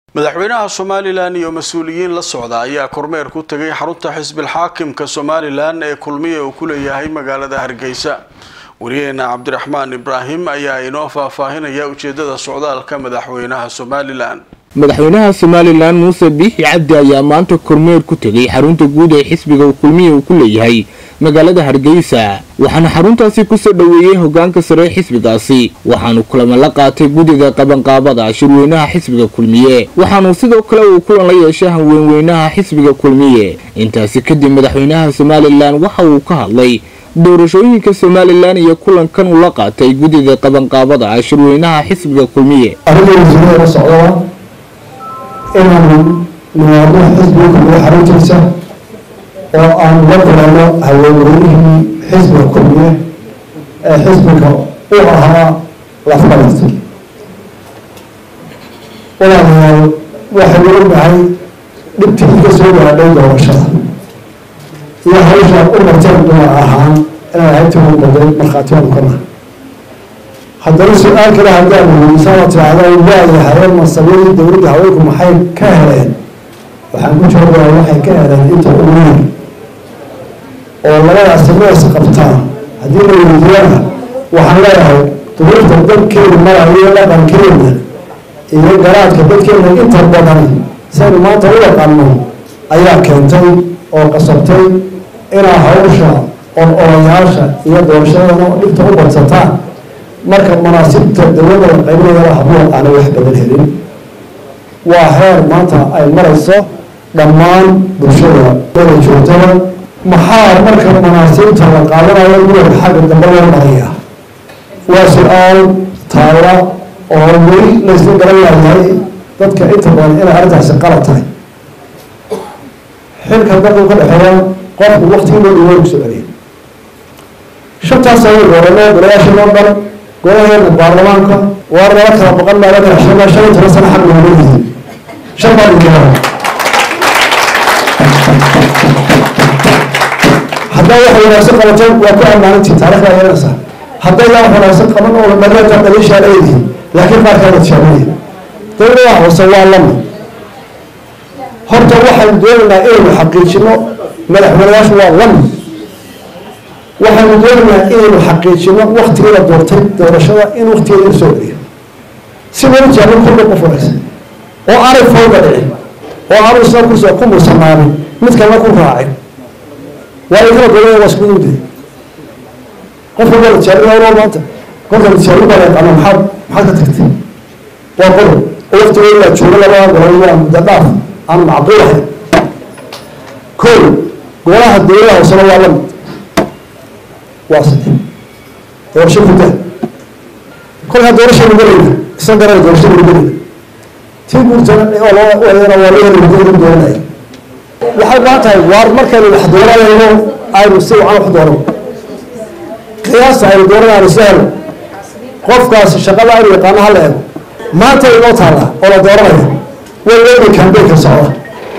madaxweynaha somalilan iyo mas-uuliyiin la socda ayaa kormeer ku tegay xarunta xisbil xaakimka somalilan ee kulmiye uu ku leeyahay magaalada hargeysa wariyaheena cabdiraxmaan ibraahim ayaa inoo faahfaahinaya ujeedada socdaalka madaxweynaha somalilan madaxweynaha somalilan muuse biixi cabdi ayaa maanta kormeer ku tegay xarunta guud ee xisbiga kulmiye uu ku leeyahay magaalada hargeysa waxaana xaruntaasi kusoo dhoweeyey hogaanka sare ee xisbigaasi waxaanu kulamo la qaatay guddiga qabanqaabada shirweynaha xisbiga kulmiye waxaanu sidoo kale uu kulan la yeeshay hanweynweynaha xisbiga kulmiye intaasi kadib madaxweynaha somalilan waxa uu ka hadlay doorashooyinka somalilan iyo kulankan uu la qaatay guddiga qabanqaabada shirweynaha xisbiga kulmiye arrinta socdaba inaanu nimaadno xisbiga kulmiye xaruntiisa oo aan la kulano haweenweynihii xisbiga kulmiye ee xisbiga u ahaa lafqabarta walaalayaal waxaynu ognahay dhibtii ka soo gaadhay doorashada iyo hawsha u marteen dumar ahaan inay ahayd timu baday markhaatiyaanu ka nahay haddana su-aal kale haddaanu weydiisaan oo tidhaahda waayahay mansabiyadii dowladda haweenku maxay ka heleen waxaan ku joogaa waxay ka heleen inta ugu weyn oo labadaasi mees qabtaan haddii la weydiiyana waxaan leeyahay duruufta dadkeenu marayo dhaqankeena iyo garaadka dadkeena inta badan saynu maanta u yaqaano ayaa keentay oo qasabtay inaa hawsha ololayaasha iyo doorashadana dhibta u badsataan marka manaasibta dowladda la qaybinayana hablo aanay wax badan helin waa heer maanta ay marayso dhammaan bulshada wada joogtada maxaa marka manaasibta la qaadanayo muran xagga dambe loo maraya waa su-aal taala oo weli laysla garan laayahay dadka inta badan inay arrintaasi qalad tahay xilka dadku ka dhexeeya qofku waktigii loo dhiwo soo celiya shantaas ayay goorano golayaasha loo dhan golaheena baarlamaanka waa nala kala boqon baa la kala shana shan iyo toban sano xaq looga yihi shan baa dhinkara haddaa wax wanaagsan qabateen waa ku ammaanantii taarikhda yeelanaysaa hadday yaa wax wanaagsan qaban oo dhareeta dhaliishaa leedihi laakiin qaarkaada tishaabanaya dowladaha hoose waa lama horta waxaynu doonaynaa inaynu xaqiijino madaxweynayaashu waa lama waxaynu doonaynaa inaynu xaqiijino waktigii la doortay doorashada in waktigeeda u soo celiyo si weli jaaban kulba qof wanaagsan oo aanay fawda dhicin oo aanu isna kursi ku mursanaanin mid kalena ku raacin waa ay kala doonaya waa isku uday qof walba la tijaabin waa maanta kolka la tijaabin baa la yaqaana maxaad maxaad ka tagtay waa qodob oo waktigeeda la joogo labada gobol waa muddo dhaaf aan macquul ahayn kow golaha dowladaha hoosena waa lamid waa saddex doorasho ku daa kolkaa doorashaynu gelayna isan garana doorashaynu gelayna tii guurtana waa loo wadana waa loo heli guurta dooranaya waxay baahan tahay waar markaynu wax dooranayno aynu si wacan wax dooran qiyaasta aynu dooranayno si helo qofkaasi shaqada aynu yaqaano hala eego maanta inoo taalla oo la dooranaya way eegi kambeynka socda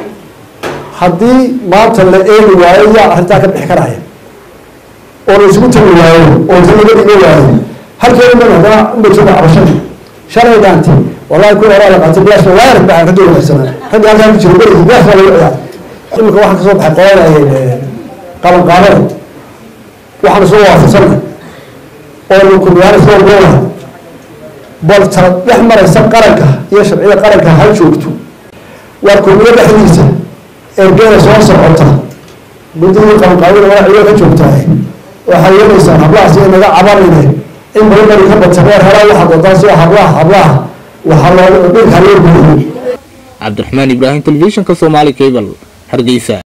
haddii maanta la eegi waayo yaa arrintaa ka bixi karaya oo la isugu tagi waayo oo inta laga dhigo waayo halkeeda man haddana unbajooga cabashada shalay dhaantay wallahi kuwa horaa la qaatay bilaash waayar baa ka doonaysanaa ragga halkaa ku jira berigi bilaash baa lagu ciyaar imika waxaan kasoo baxay qolanayay qaban qaadada waxaan isoo waafaqsanay oo lukumiyaana soo goola bal tala dhex maraysa qaranka iyo sharciyada qaranka ha joogto waa kulmiyo dhexdiisa ergeeda soo socota guddigii qabanqaabada magaciyo ka joogtahay waxay yeelaysaa hablahaas iyo naga cabanayne in badan bari ka badsa reer helaa waxaad wadaa sida hablaha hablaha waxaa loo dhirkaa loo buuxiyo cabdiraxmaan ibraahim telefishinka soomaali cable hargeysa